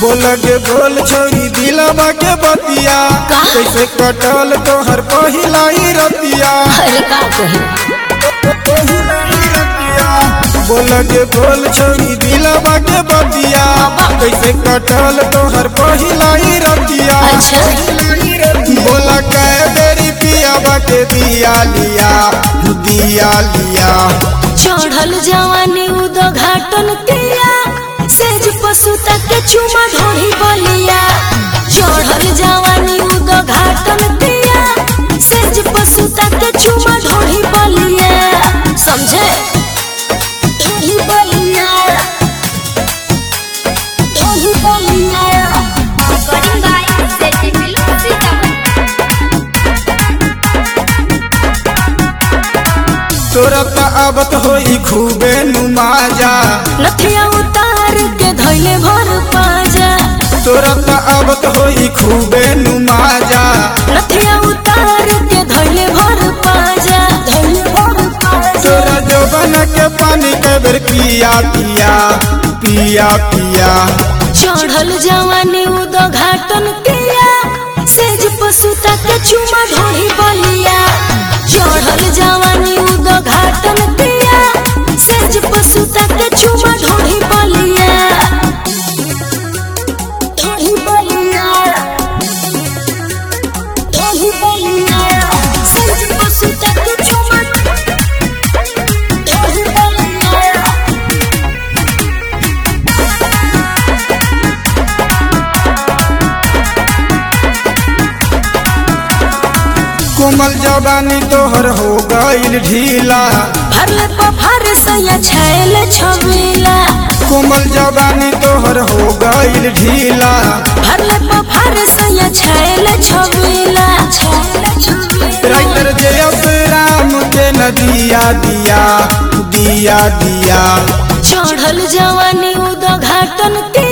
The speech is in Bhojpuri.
बोल के बोल छोरी दिलवा के बतिया का? कैसे कटल तोहर पहिला ही रतिया अरे का कही बोल के बोल छोरी दिलवा के बतिया कैसे कटल तोहर पहिला ही रतिया अच्छा बोला कै बेरी पियावा के दिया लिया दिया लिया चढ़ल जवानी उदो घाटन तिया सेज पशु तक के चुमा ढोही बलिया चढ़ल जवानी उदो घाटन तिया सेज पशु तक के चुमा ढोही बलिया समझे ढोही बलिया ढोही बलिया Recording by Seti Film Sitaman. तोरा त आबत होई खूबे नुमाजा नथिया उतार के धैले भर पाजा तोरा त आबत होई खूबे नुमाजा नथिया उतार के धैले भर पाजा धैले भर पाजा तोरा जौवन के पानी के बेर पिया पिया पिया पिया चढ़ल जवानी उदो घाटन तिया सेज पशु तक के चुमा ढोही बलिया चढ़ल जवानी उदो घाटन तिया सेज पशु तक के चुमा ढोही बलिया ढोही बलिया ढोही बलिया सेज पशु तक के चुमा ढोही बलिया कोमल जवानी तोहर हो गईल ढीला भरले पफार सैया छैल छबीला कोमल जवानी तोहर हो गईल ढीला भरले पफार सैया छैल छबीला राइटर जे राम के नदिया दिया दिया दिया चढ़ल जवानी उदो घाटन के